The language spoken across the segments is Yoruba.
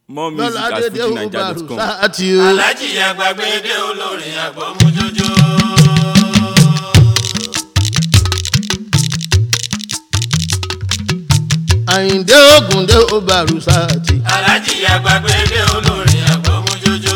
more music lọ́la at dédé ó bá rù fujinaija.com. sáàtì o. alájì àgbàgbédé olórin àgbọ̀mújójó. àyìndé ògùndé ó bá rù sáàtì. alájì àgbàgbédé olórin àgbọ̀mújójó.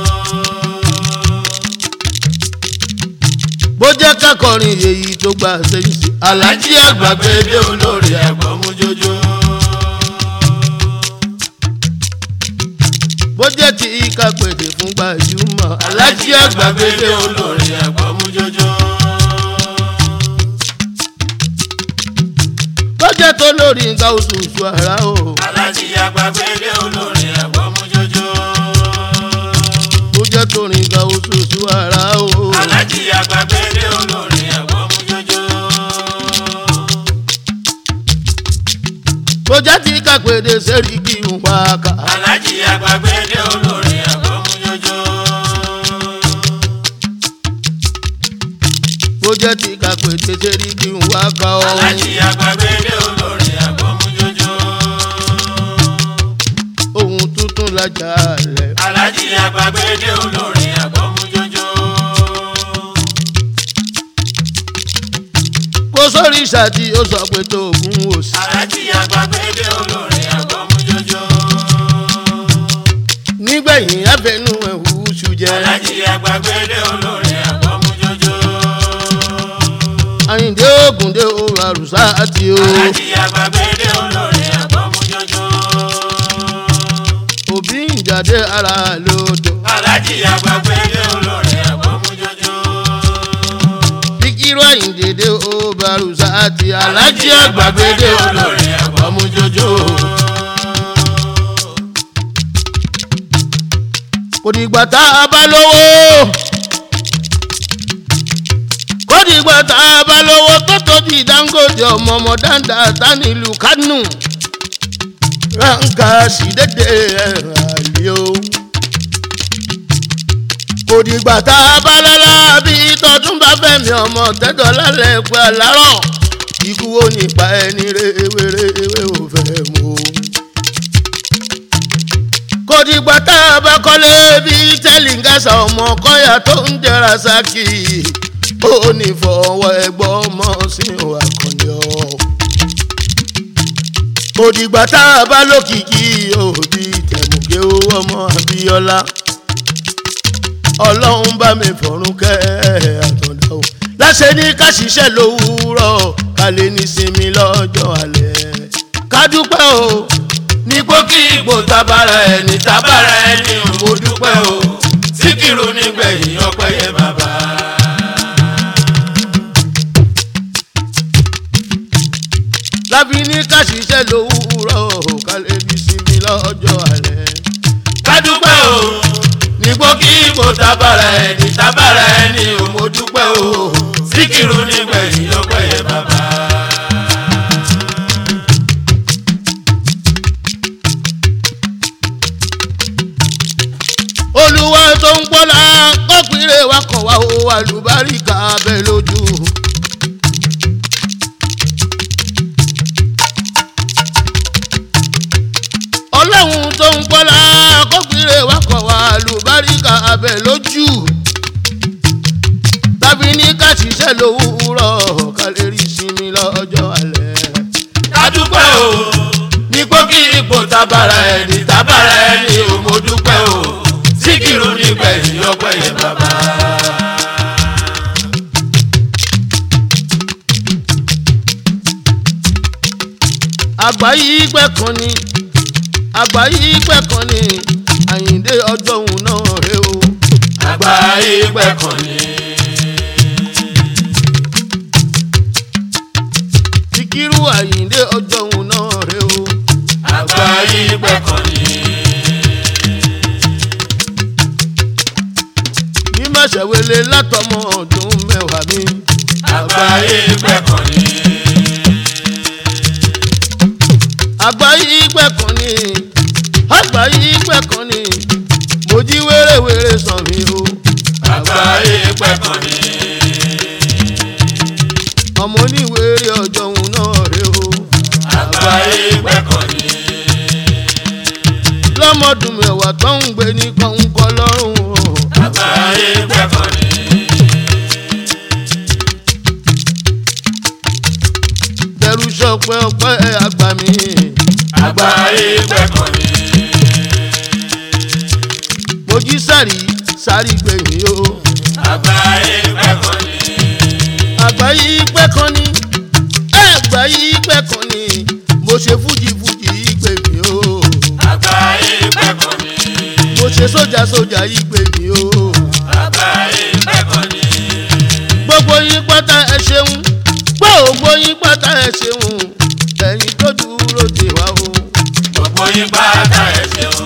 bó jẹ́ kákọrin èyí tó gbà sẹ́yìn sí. alájì àgbàgbédé olórin àgbọ̀mújójó. bó jẹ́ tí kápẹ́dé fún gbajúmọ̀. alájì àgbàgbédé olórin àgbọ̀mújójó. bó jẹ́ tó lórí nǹkan oṣooṣù ara o. alájì àgbàgbédé olórin àgbọ̀mújójó. bó jẹ́ tó rìn nǹkan oṣooṣù ara o. alájì àgbàgbédé olórin àgbọ̀mújójó. bó jẹ́ tí kápẹ́dé sẹ́ríkì ń wá ká. alájì àgbàgbédé olórin àgbọ̀mújójó. bó jẹ́ tí kápẹ́dé sẹ́ríkì ń wá ká o. alájì àgbàgbédé olórin àgbọ̀mújójó. ohun tuntun lajà rẹ̀. alájì àgbàgbédé olórin àgbọ̀mújójó. kó sórí ìṣàtì ó sọ pé tó ògùn òsì. alájì àgbàgbédé olórin àgbọ̀mújójó. nígbẹ̀yìn abẹnú ẹ̀wù ṣù jẹ́. alájì àgbàgbédé olórin àgbọ̀mújójó. àyìndé ògùndé ó àrùsá àti o. alájì àgbàgbédé olórin àgbọ̀mújójó. òbí ìjàdé ara lòdò. alájì àgbàgbédé olórin àgbọ̀mújójó. bíkírú àyìndédé ó bàrùsá àti alájí alájì àgbàgbédé àgbàgbédé olórin olórin àgbọ̀mújójó. kò dìgbà tá a bá lówó. kò dìgbà tá a bá lówó tó tóbi dangote ọmọ ọmọ dáńdá tánìlú kánú. ránkà sí dédé ẹ̀rọ àlè o. kò dìgbà tá a bá lọ́la bí tọdún bá fẹ̀mí ọmọ tẹ́tọ̀ lálẹ́ pẹ́ àlárọ̀. ikú wo nípa ẹni rèwerèwe ò fẹ́ mú o kò dìgbà tá a bá kọ́lé bí tẹ́língàṣà ọmọ kọ́yà tó ń jẹra sákì ó ní fọwọ́ ẹgbọ́ ọmọ sí àkànní ọ. kò dìgbà tá a bá lókìkí òbí tẹ̀mùgé owó ọmọ abíọ́lá ọlọ́run bá mi fọ̀rún kẹ́ àtọ̀dá o láṣẹ ní ká ṣiṣẹ́ lówùúrọ̀ ká lè ní sinmi lọ́jọ́ alẹ́ ká dúpẹ́ o nígbó kí ipò tabara ẹni tabara ẹni ò mo dúpẹ́ o síkìrù nígbẹ̀yìn ọpẹ́ yẹ bàbá. láfi ní ká ṣiṣẹ́ lówùúrọ̀ ká lè ní sinmi lọ́jọ́ alẹ́. ká dúpẹ́ o nígbó kí ipò tabara ẹni tabara ẹni ò mo dúpẹ́ o síkìrù nígbẹ̀yìn ọpẹ́ yẹ bàbá. olúwa tó ń pọ́lá kọ́pìnrẹ́ wa kọ̀ wá o àlùbáríkà abẹ lójú. ọlọ́run tó ń pọ́lá kọ́pìnrẹ́ wa kọ̀ wá àlùbáríkà abẹ lójú. tàbí ní ká ṣiṣẹ́ lówùúrọ̀ ká lè rí sinmi lọ́jọ́ alẹ́. ká dúpẹ́ o nígbó kí ipò tabara ẹni tabara ẹni ò mo dúpẹ́ o síkìrù nígbẹ̀yìn ọpẹ́ yẹ bàbá. àgbáyé ìgbẹ́ kan ni àgbáyé ìgbẹ́ kan ni àyíǹde ọjọ́ òun náà rè o. àgbáyé pẹ́ kan ní. Síkírù àyíǹde ọjọ́ òun náà rè o. àgbáyé pẹ́ kan ní. ní màṣẹ̀wélé látọmọ ọdún mẹ́wàá mi. àgbáyé pẹ́ kan ní. àgbáyé ìgbẹ́ kan ni àgbáyé ìgbẹ́ kan ni mo jí wérewère sàn mí o. àgbáyé pẹ́ kan ní. ọmọ oníwèrè ọjọ́ òun náà rè o. àgbáyé pẹ́ kan ní. ọmọdún mẹ́wàá tó ń gbé ní kọ́ńkọ́ lọ́rùn o. àgbáyé gbẹ̀kọ́ ni. bẹ̀rù sọpẹ́ ọpẹ́ àgbà mi. àgbáyé gbẹ̀kọ́ ni. mojí sáré sáré gbẹ̀yìn o. àgbáyé gbẹ̀kọ́ ni. àgbà yìí pẹ́ kan ní àgbà yìí pẹ́ kan ní mo ṣe fújì fújì yìí gbè mí o. àgbáyé gbẹ̀kọ́ ni. mo ṣe sójà sójà yìí gbè mí o. àgbáyé gbẹ̀kọ́ ni. gbogbo yín pátá ẹ ṣeun gbogbo yín pátá ẹ ṣeun ẹ̀yin tó dúró dè wá o. gbogbo yín pátá ẹ ṣeun.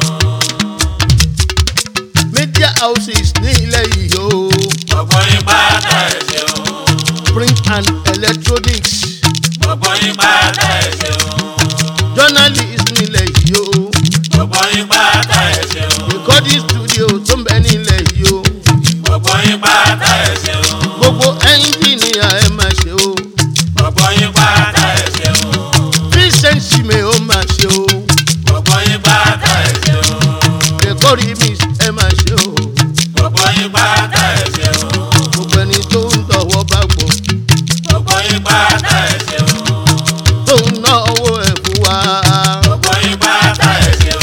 media houses ní ilẹ̀ yìí o. gbogbo yín pátá ẹ ṣeun. print and electronics gbogbo yín pátá ẹ ṣeun. journalist nílẹ̀ yìí o. gbogbo yín pátá ẹ ṣeun. recording studio tó ń bẹ nílẹ̀ yìí o. gbogbo yín pátá ẹ ṣeun. gbogbo engineer ẹ máa ṣe o. gbogbo yín pátá ẹ ṣeun. vincent sime ó máa ṣe o. gbogbo yín pátá ẹ ṣeun. record mix ẹ máa ṣe o. gbogbo yín pátá ẹ ṣeun. gbogbo ẹni tó ń tọwọ́ bá gbọ́ gbogbo yín pátá ẹ ṣeun. tó ń ná owó ẹ̀ fún wa. gbogbo yín pátá ẹ ṣeun.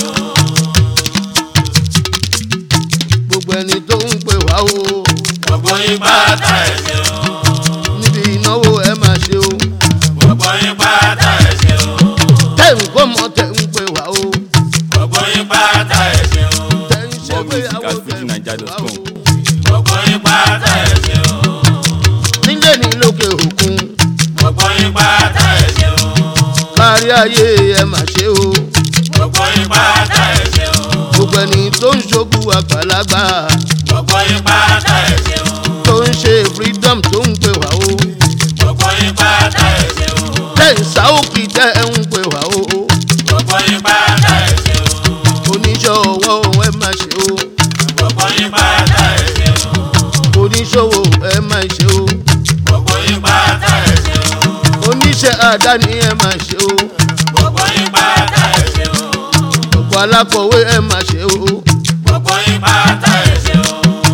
gbogbo ẹni tó ń pè wá o. gbogbo yín pátá ẹ ṣeun. níbi ìnáwó ẹ máa ṣe o. gbogbo yín pátá ẹ ṣeun. tẹ̀ ń kó mọ́ tẹ̀ ń pè wá o. gbogbo yín pátá ẹ ṣeun. tẹ̀ ń ṣe More music gbéyàwó at tẹ̀ ń pè wá o. fujininja.com. gbogbo yín pátá ẹ ṣeun. nílé ní lókè òkun gbogbo yín pátá ẹ ṣeun. kárí ayé ẹ máa ṣe o. gbogbo yín pátá ẹ ṣeun. gbogbo ẹni tó ń ṣogún àgbàlagbà gbogbo yín pátá ẹ ṣeun. tó ń ṣe freedom tó ń pè wá o. gbogbo yín pátá ẹ ṣeun. tẹ̀ ń sáwókì tẹ̀ ń pè wá o. gbogbo yín pátá ẹ ṣeun. oníṣòwò ẹ máa ṣe o. gbogbo yín pátá ẹ ṣeun. oníṣòwò ẹ máa ṣe o. gbogbo yín pátá ẹ ṣeun. oníṣẹ́ àdáni ẹ máa ṣe o. gbogbo yín pátá ẹ ṣeun. gbogbo alákọ̀wé ẹ máa ṣe o. gbogbo yín pátá ẹ ṣeun.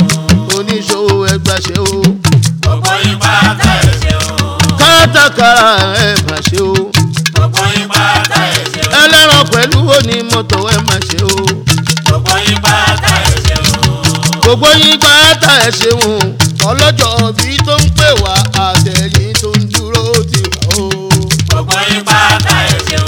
oníṣòwò ẹ gbà ṣe o. gbogbo yín pátá ẹ ṣeun. kátàkárà ẹ máa ṣe o. gbogbo yín pátá ẹ ṣeun. ẹlẹ́ran pẹ̀lú onímọ́tò ẹ máa ṣe o. gbogbo yín pátá ẹ ṣeun. gbogbo yín pátá ẹ ṣeun ọlọ́jọ́ bí tó ń pè wá àtẹ̀yìn tó ń dúró tì wá o. gbogbo yín pátá ẹ ṣeun.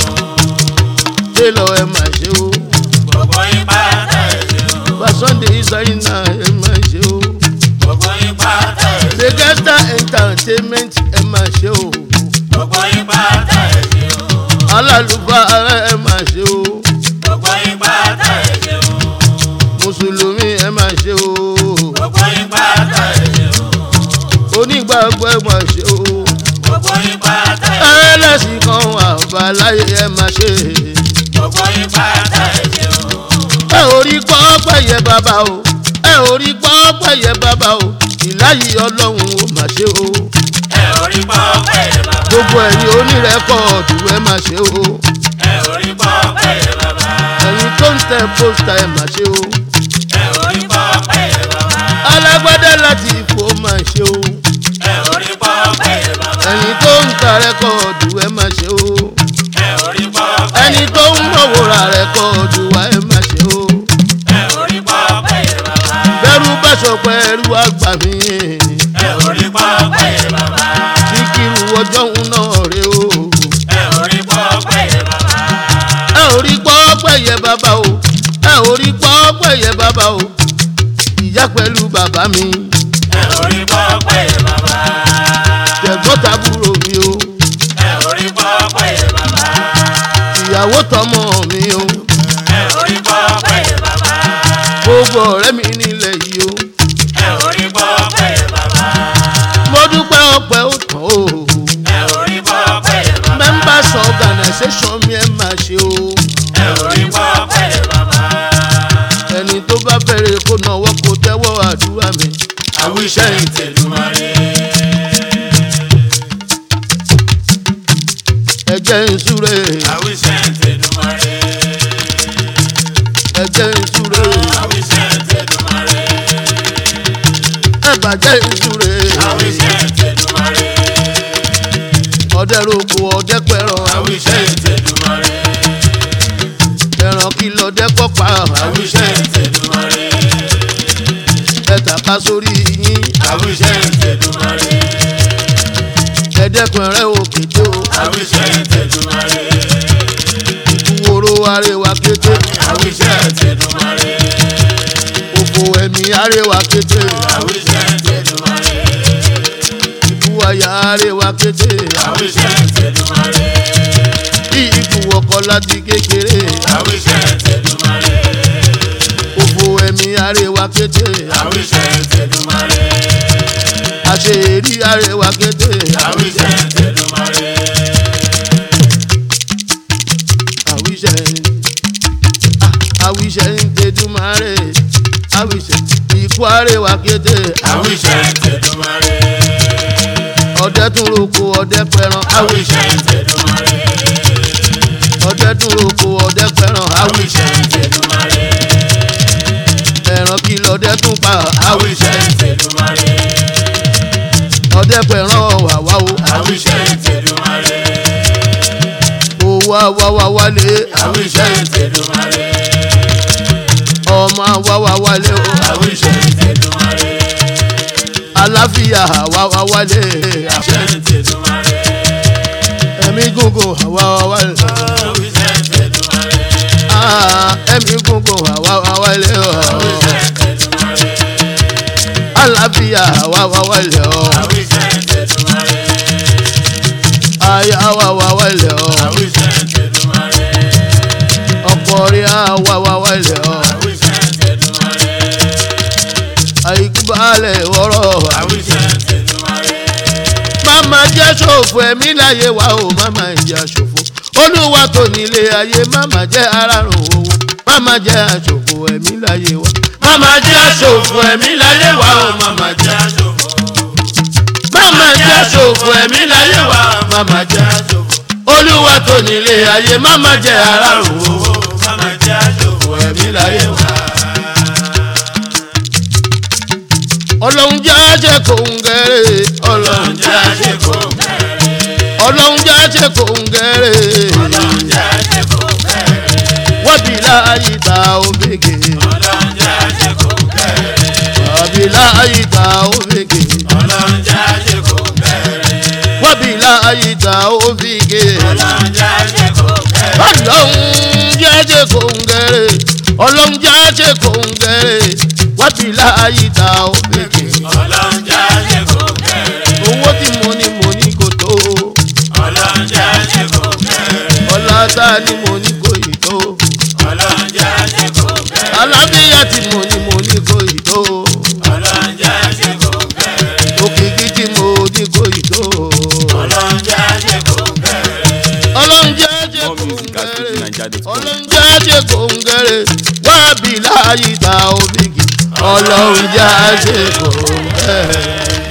télọ̀ ẹ máa ṣe o. gbogbo yín pátá ẹ ṣeun. Sunday ìsáyìnà ẹ máa ṣe o. gbogbo yín pátá ẹ ṣeun. Begesta entertainment ẹ máa ṣe o. gbogbo yín pátá ẹ ṣeun. Alálùfáà ẹ máa ṣe o. gbogbo yín pátá ẹ ṣeun. Mùsùlùmí ẹ máa ṣe o. gbogbo yín pátá ẹ ṣeun. Onígbàgbọ́ ẹ máa ṣe o. gbogbo yín pátá ẹ ṣeun. Ẹlẹ́sìn kan wà bàláyé ẹ máa ṣe. gbogbo yín pátá ẹ ṣeun. Ẹ ò rí pọ́ pẹ̀yẹ bàbá o. Ẹ ò rí pọ́ pẹ̀yẹ bàbá o. Ìláyì ọlọ́run ò máa ṣe o. ẹ ò rí pọ́ pẹ́ bàbá. Gbogbo ẹ̀yin onírẹ́kọ̀ọ̀dù ẹ máa ṣe o. ẹ ò rí pọ́ pẹ́ bàbá. Ẹ̀yin tó ń tẹ pósítà ẹ máa ṣe o. ẹ ò rí pọ́ pẹ́ bàbá. Alágbádá láti ipò máa ṣe o. ẹ ò rí pọ́ pẹ́ bàbá. Ẹ̀yin tó ń ta rẹ́kọ̀ọ̀dù ẹ máa ṣe o. ẹ ò rí pọ́ pẹ́ Ẹni tó ń mọ̀wòrà rẹ́kọ̀ọ̀dù wa ẹ máa ṣe o. ẹ ò rí pọ́ pẹ́ bàbá. Bẹ́rù bá sọpẹ́ ẹrú àgbà mi. ẹ ò rí pọ́ pẹ́ bàbá. Síkírù ọjọ́ ń náà rè o. ẹ ò rí pọ́ pẹ́ bàbá. Ẹ ò rí pọ́ pẹ̀yẹ bàbá o. Ẹ ò rí pọ́ pẹ̀yẹ bàbá o. Ìyá pẹ̀lú bàbá mi. ẹ ò rí pọ́ pẹ́ bàbá. Tẹ̀gbọ́n tàbúrò mi o. ẹ ò rí pọ́ pẹ́ bàbá. Ìyàwó tọmọ mi o. ẹ ò rí pọ́ pẹ́ bàbá. Gbogbo ọ̀rẹ́ mi nílẹ̀ yìí o. ẹ ò rí pọ́ pẹ́ bàbá. Mo dúpẹ́ ọpẹ́ ó tán o. ẹ ò rí pọ́ pẹ́ bàbá. Members organisation mi ẹ máa ṣe o. ẹ ò rí pọ́ pẹ́ bàbá. Ẹni tó bá bẹ̀rẹ̀ kó náwó kó tẹ́wọ́ àdúrà mi. àwíṣẹ́ ìtẹ̀lùmọ́rẹ́. Ẹ jẹ́ ń súre. àwíṣẹ́ ìtẹ̀lùmọ́rẹ́. ẹ̀jẹ̀ ìṣúre àwíṣẹ́ tẹ̀dùmarè. ẹ̀bàjẹ́ ìṣúre àwíṣẹ́ tẹ̀dùmarè. ọdẹ roko ọdẹ pẹ̀rọ àwíṣẹ́ tẹ̀dùmarè. ẹran kìlọ̀ ọdẹ kọ́pa àwíṣẹ́ tẹ̀dùmarè. ẹ̀tàká sórí yín àwíṣẹ́ tẹ̀dùmarè. ẹ̀dẹ́kun rẹ̀ òkèdè o àwíṣẹ́ tẹ̀dùmarè. ìkúwòrò arẹwà kété àwíṣẹ́ tẹ̀dùmarè. òfò ẹ̀mí arẹwà kété àwíṣẹ́ tẹ̀dùmarè. ìkúwàyà arẹwà kété àwíṣẹ́ tẹ̀dùmarè. ikú ọkọ láti kékeré àwíṣẹ́ tẹ̀dùmarè. òfò ẹ̀mí arẹwà kété àwíṣẹ́ tẹ̀dùmarè. àṣeyẹrí arẹwà kété àwíṣẹ́ tẹ̀dùmarè. àwíṣẹ ah, àwíṣẹ ń tẹdúmarè àwíṣẹ ikú arẹwà kété àwíṣẹ́ tẹ̀dùmarè. ọdẹ tún roko ọdẹ pẹran àwíṣẹ́ tẹ̀dùmarè. ọdẹ tún roko ọdẹ pẹran àwíṣẹ́ tẹ̀dùmarè. ẹran kìlọ̀ ọdẹ tún pa àwíṣẹ́ tẹ̀dùmarè. ọdẹ pẹran wàwá o àwíṣẹ́ tẹ̀dùmarè. owó àwáwá wálé àwíṣẹ́ tẹ̀dùmarè. ọmọ àwáwá wálé o àwíṣẹ́ tẹ̀dùmarè. àláfíà àwáwá wálé àwíṣẹ́ tẹ̀dùmarè. ẹ̀mí gúngùn àwáwá wálé àwíṣẹ́ tẹ̀dùmarè. Ah, ẹ̀mí gúngùn àwáwá wálé o àwíṣẹ́ tẹ̀dùmarè. àláfíà àwáwá wálé o àwíṣẹ́ tẹ̀dùmarè. ayé àwáwá wálé o àwíṣẹ́ tẹ̀dùmarè. ọkọ rí àwáwá wálé o àwíṣẹ́ tẹ̀dùmarè. àìkú balẹ̀ wọ́rọ̀ àwíṣẹ́ tẹ̀dùmarè. máma jẹ́ ṣòfò ẹ̀mí láyé wa o máma ìjà ṣòfò olúwa tó nílé ayé máma jẹ́ arárùn owó máma jẹ́ àṣòfò ẹ̀mí láyé wa Màmá jẹ́ aṣòfò ẹ̀mí láyé wa o, màmá jẹ́ aṣòfò. máma jẹ́ ṣòfò ẹ̀mí láyé wa màmá jẹ́ aṣòfò. olúwa tó nílé ayé máma jẹ́ arárùn owó Owó màmá jẹ́ aṣòfò ẹ̀mí láyé wa. ọlọ́run jẹ́ àṣẹ kò ń gẹ̀rẹ́ ọlọ́run Ọlọ́run jẹ́ aṣèkò bẹ̀rẹ̀. ọlọ́run jẹ́ àṣẹ kò ń gẹ̀rẹ́ Ọlọ́run jẹ́ aṣèkò bẹ̀rẹ̀. wọ́n bí láàyè ta òfegè Ọlọ́run jẹ́ aṣèkò bẹ̀rẹ̀. wọ́n bí láàyè ta òfegè Ọlọ́run jẹ́ aṣèkò bẹ̀rẹ̀. wọ́n bí láàyè ta òfegè. Ọlọ́run jẹ́ aṣèkò bẹ̀rẹ̀. ọlọ́run jẹ́jẹ́ kò ń gẹ̀rẹ́ ọlọ́run jẹ́jẹ́ kò ń gẹ̀rẹ́ wá bí láàyè ta òfegè Ọlọ́run jẹ́ aṣèkò bẹ̀rẹ̀. owó tí mo ní mo ní kò tó Ọlọ́run jẹ́ aṣèkò bẹ̀rẹ̀. ọlá tá a ní mo ní kò yìí tó Ọlọ́run jẹ́ aṣèkò bẹ̀rẹ̀. alábíyá tí mo ní mo ní kò yìí tó Ọlọ́run jẹ́ aṣèkò bẹ̀rẹ̀. òkìkí tí mo ní kò yìí tó Ọlọ́run jẹ́ aṣèkò bẹ̀rẹ̀. ọlọ́run jẹ́jẹ́ kò ń gẹ̀rẹ́ ọlọ́run jẹ́jẹ́ kò ń gẹ̀rẹ́ wá bí láàyè ta òfegè ọlọ́run jẹ́jẹ́ kò ń gẹ̀rẹ́.